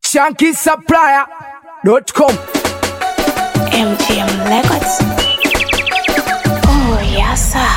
shankisupplier.com MGM Records. Oh, yes, sir.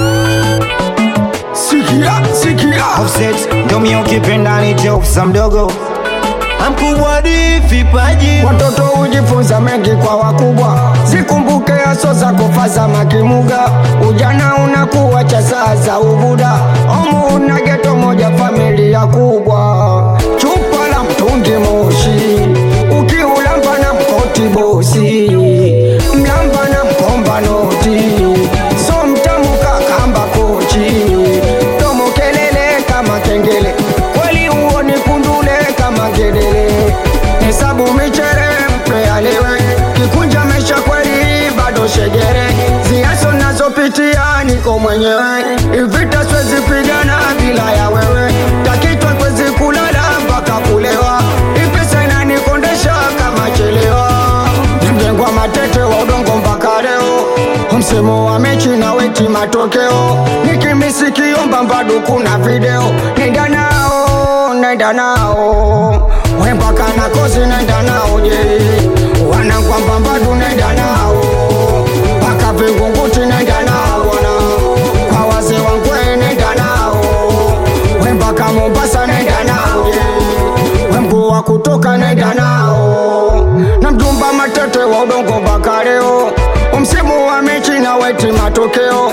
Sikia, sikia Offset, ndo mie ukipenda ni jokes mdogo mkubwa di vipaji watoto hujifunza mengi kwa wakubwa zikumbuke aso za kufaza makimuga ujana unakuwa cha saa za ubuda omu una geto moja familia kubwa chupa la mtungi moshi ukiulamba na mkoti bosi mlamba na mkomba noti so mtamu kakamba kochi domo kelele kama kengele kweli uoni kundule kama ngedele hesabu michere mpe alewe kikunja mesha kweli bado shegere ziaso nazopitia niko mwenyewe ivita swezi pigana bila ya wewe takitwa kwezi kulala mpaka kulewa ipesa inanikondesha kama chelewa mjengwa matete wa udongo mpaka leo msemo wa mechi na weti matokeo nikimisikiomba mbadu kuna video nenda nao nenda nao wembaka na kozi nenda nao je wanakwamba mbadu nenda nao mpaka vingunguti nenda nao bwana kwa wazee wangwe nenda nao wembaka mombasa nenda nao je wemguu wa kutoka nenda nao na mjumba matete wa udongo mpaka leo msimu wa mechi na weti matokeo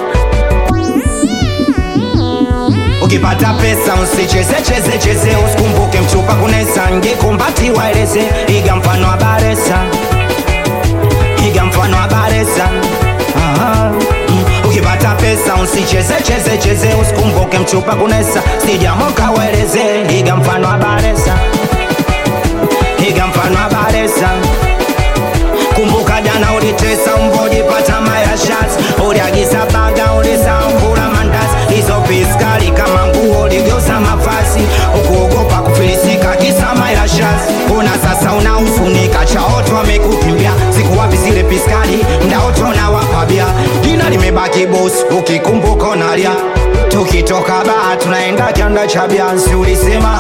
ukipata pesa usicheze cheze cheze usikumbuke mchupa kunesa ngekumbati waeleze iga mfano wa baresa iga mfano wa baresa Aha. Mm. ukipata pesa usicheze cheze cheze usikumbuke mchupa kunesa sijamoka waeleze iga mfano wa baresa iga mfano wa baresa kumbuka jana ulitesa mbojipata mayashas uliagiza baga ulisankula mandazi hizo piskali kama nguo uligeuza mavazi ukuogopa kufilisika kisa mayashas una sasa unaufunika chaoto amekukimbia sikuwapi zile piskali mdaoto na wapabia jina limebaki bos ukikumbuka unalia tukitoka baa tunaenda kianda cha biansi ulisema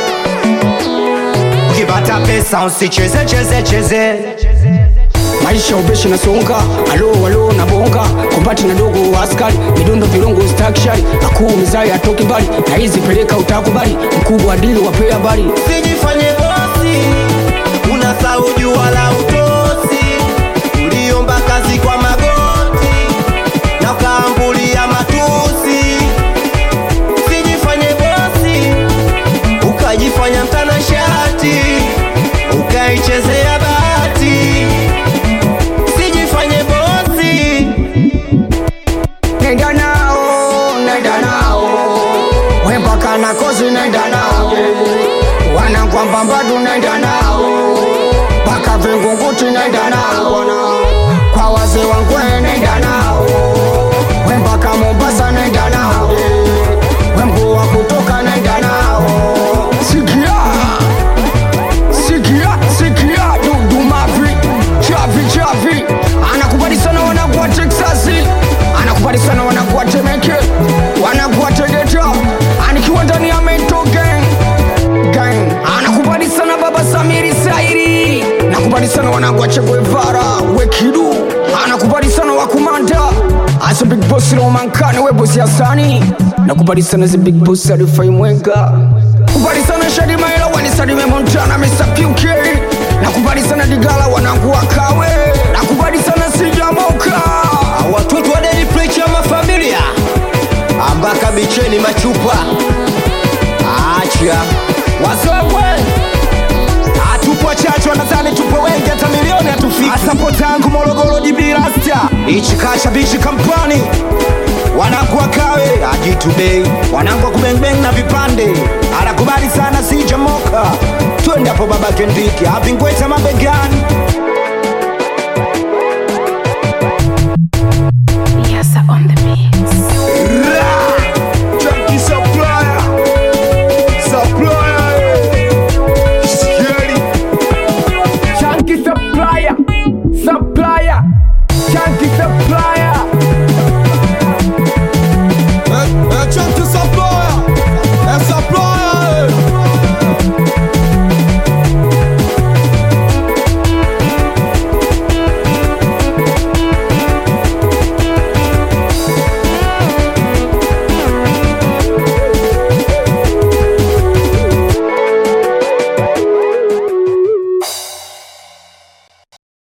ukipata pesa usicheze cheze cheze maisha ubeshi na songa alo alo na bonga kumbati na dogo wa askari midundo vilongo stakshari akuu mizai atoki mbali na hizi peleka utakubali mkubwa dili wapea habari usijifanye bosi unasahau jua la utosi uliomba kazi kwa magoti na ukaambulia matusi usijifanye bosi ukajifanya mtanashati ukaichezea bahati usijifanye bosi nenda nao nenda nao wembaka na kozi nenda nao wanakwamba mbadu nenda nao mpaka vingunguti nenda nao bwana kwa wazee wangwe nenda nao wembaka mombasa nenda nao wemguu wa kutoka nenda nao sikia sikia sikia dudumavi chavi chavi anakubali sana wanakuwa teksasi anakubali sana wanakuwa temeke wanakuwa tegeta anikiwa ndani ya mento gang gang anakubali sana baba samiri sairi nakubali sana wanakuwa cheguevara wekidu anakubali sana wakumanda asa big boss romankane we bosi asani nakubali sana zi big boss alifai mwenga kubali sana shadimaela wanisadime montana mr puk nakubali sana digala wanangu wakawe nakubali sana sijamoka watoto wa Daily Preacher mafamilia ambaka bicheni machupa acha wasogwe hatupo wachache wanadhani tupo wengi hata milioni hatufiki asapo tangu morogoro jibilasta ichikasha bichi kampani wanakuwa kawe ajitubei wanangwa kubengbeng na vipande anakubali sana sijamoka twende hapo baba kendiki avingweta mabegani